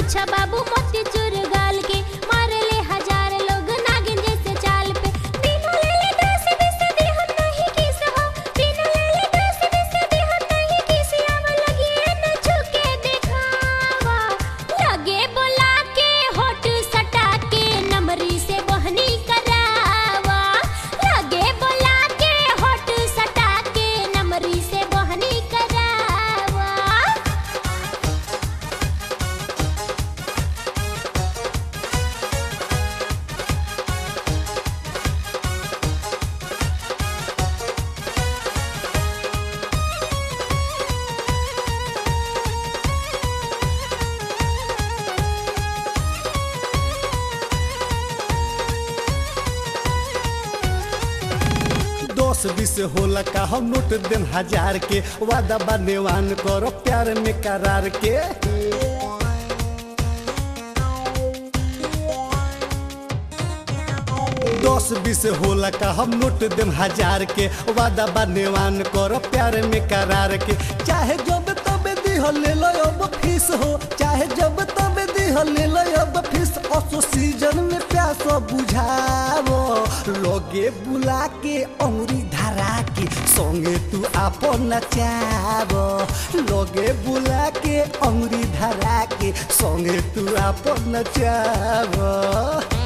पूछा बाबू मोती चूर गाल के मारे ले हजार लोग नागिन जैसे चाल पे तीनों ले ले दस बीस दी हम नहीं किस हो तीनों ले ले दस बीस दी हम नहीं किस अब लगी न झुके दिखावा लगे बोला के होठ सटा के नमरी से बहनी करावा लगे बोला के होठ सटा के नमरी से बहनी करावा दस बीस होला का हम नोट देम हजार के वादा बनेवान करो प्यार में करार के दस बीस होला का हम नोट देम हजार के वादा बनेवान करो प्यार में करार के चाहे जब तब दिह ले लो अब फीस हो चाहे जब तब दिह ले लो अब फीस असो सीजन में प्यास बुझावो लोगे बुला के अंगुरी धरा के संगे तू आपन नचावो लोगे बुला के अंगुरी धरा के संगे तू आपन नचावो